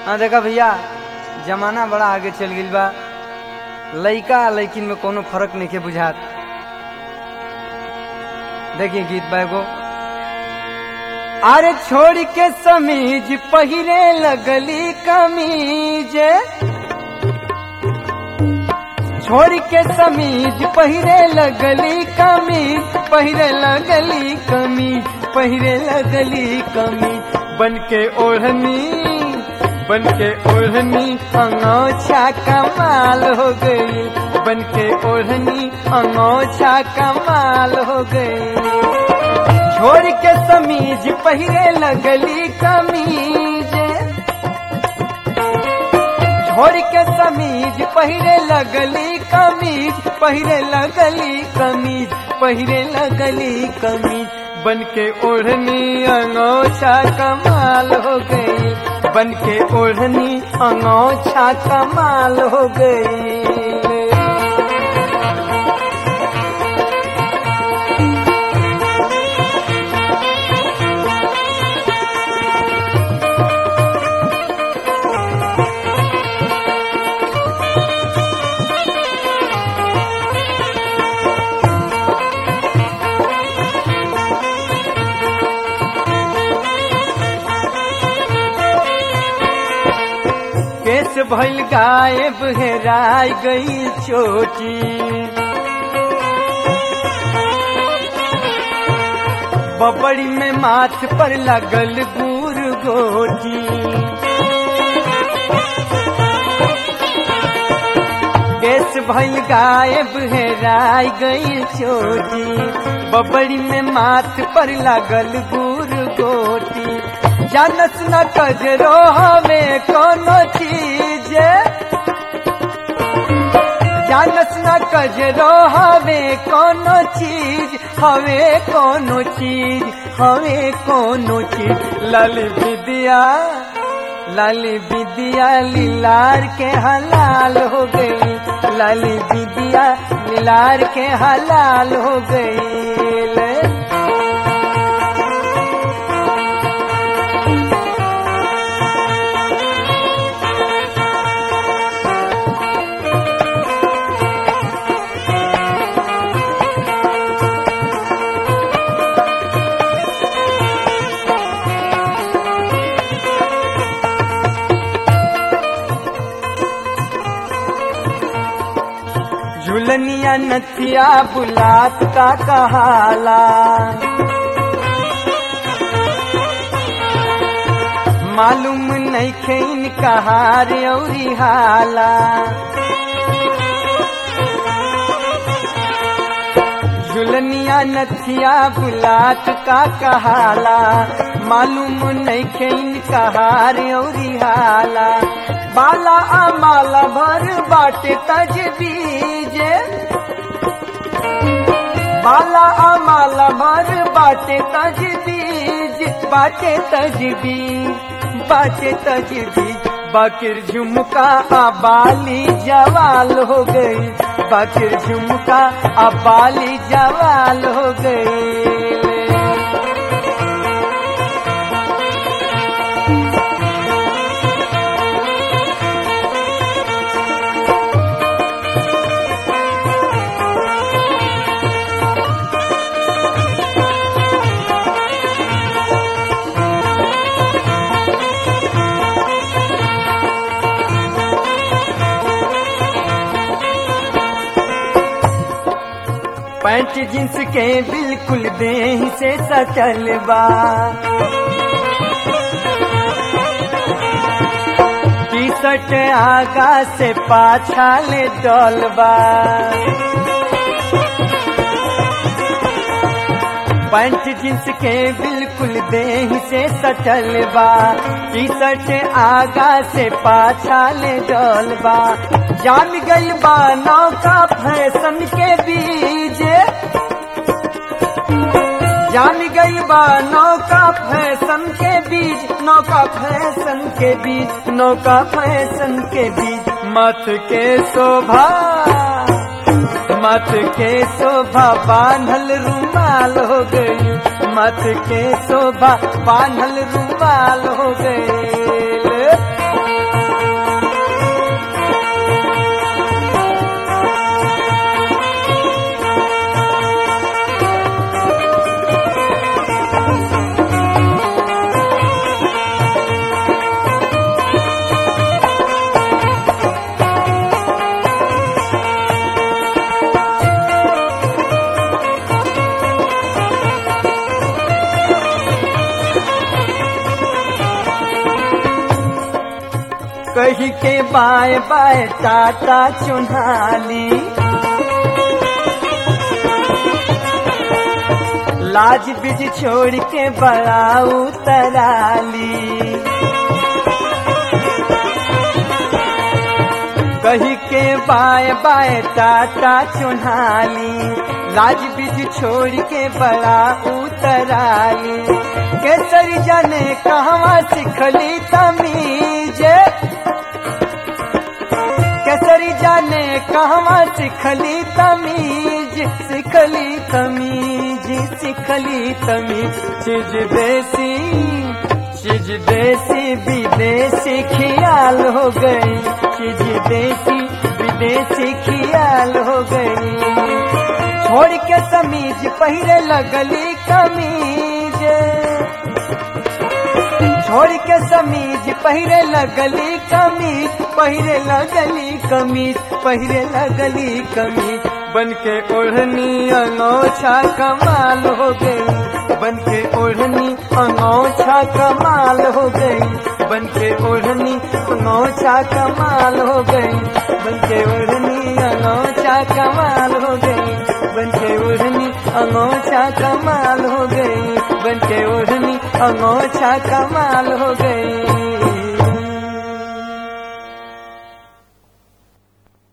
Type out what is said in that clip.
हाँ देखा भैया जमाना बड़ा आगे चल गई बा लइका आ लइकिन में कोनो फर्क नहीं के बुझात देखिए गीत बैगो अरे छोड़ के समीज पहिरे लगली कमीज छोड़ के समीज पहिरे लगली कमीज पहिरे लगली कमीज पहिरे लगली कमीज बन के ओढ़नी बन के ओढ़नी अंगोछा कमाल हो गई बन के ओढ़नी अंगोछा कमाल हो गई छोड़ के समीज पहिरे लगली कमीज छोड़ के समीज पहिरे लगली कमीज पहिरे लगली कमीज पहिरे लगली कमीज बन के ओढ़नी अंगोछा कमाल हो गई बन के ओढ़नी अंगोछा कमाल हो गई केस भइल गायब हेराय गई चोटी बबड़ी में माथ पर लगल गुर गोटी केस भइल गायब हेराय गई चोटी बबड़ी में माथ पर लगल गुर गोटी जानस न कजरो हमें कोनो चीज जानस न कजरो हमें कोनो चीज हवे कोनो चीज हवे कोनो चीज लाली विद्या लाली विद्या लीलार के हलाल हो गई लाली विद्या लीलार के हलाल हो गई झुलनिया नथिया बुलात का कहाला मालूम नहीं खेन कहार औरी हाला झुलनिया नथिया बुलात का कहाला मालूम नहीं खेन कहार औरी हाला बाला अमाला भर बाटे तजबीज बाला अमाला भर बाटे तजबीज बाटे तजबीज बाटे तजबीज बाकिर झुमका अबाली जवाल हो गई बाकिर झुमका अबाली जवाल हो गई पैंट जींस के बिल्कुल देह से सचल बा टी शर्ट आगा से पाछा ले डलबा पैंट जींस के बिल्कुल देह से सचल बा टी शर्ट आगा से पाछा ले डलबा जाम गई बा नौका फैशन के बीज जाम गई बा नौका फैशन के बीज नौका फैशन के बीज नौका फैशन के बीज मत के शोभा मत के शोभा बांधल रुमाल हो गई मत के शोभा बांधल रुमाल हो गई कही के बाय बाय टाटा चुन्हाली लाज बिज छोड़ के बड़ा उतराली कही के बाय बाय टाटा चुन्हाली लाज बिज छोड़ के बड़ा उतराली केसरी जाने कहवा सिखली तमीज केसरी जाने कहवा सिखली तमीज सिखली तमीज सिखली तमीज चीज देसी चीज देसी विदेशी खियाल हो गई चीज देसी विदेशी खियाल हो गई छोड़ के समीज पहिरे लगली कमीज छोड़ के समीज पहिरे लगली कमीज पहिरे लगली कमीज पहिरे लगली कमीज बन के ओढ़नी अनोछा कमाल हो गई बन के ओढ़नी अनोछा कमाल हो गई बन के ओढ़नी अनोछा कमाल हो गई बन के ओढ़नी अनोछा कमाल हो गई बन के ओढ़नी अनोछा कमाल हो गई बन के ओढ़नी अनोछा कमाल हो गई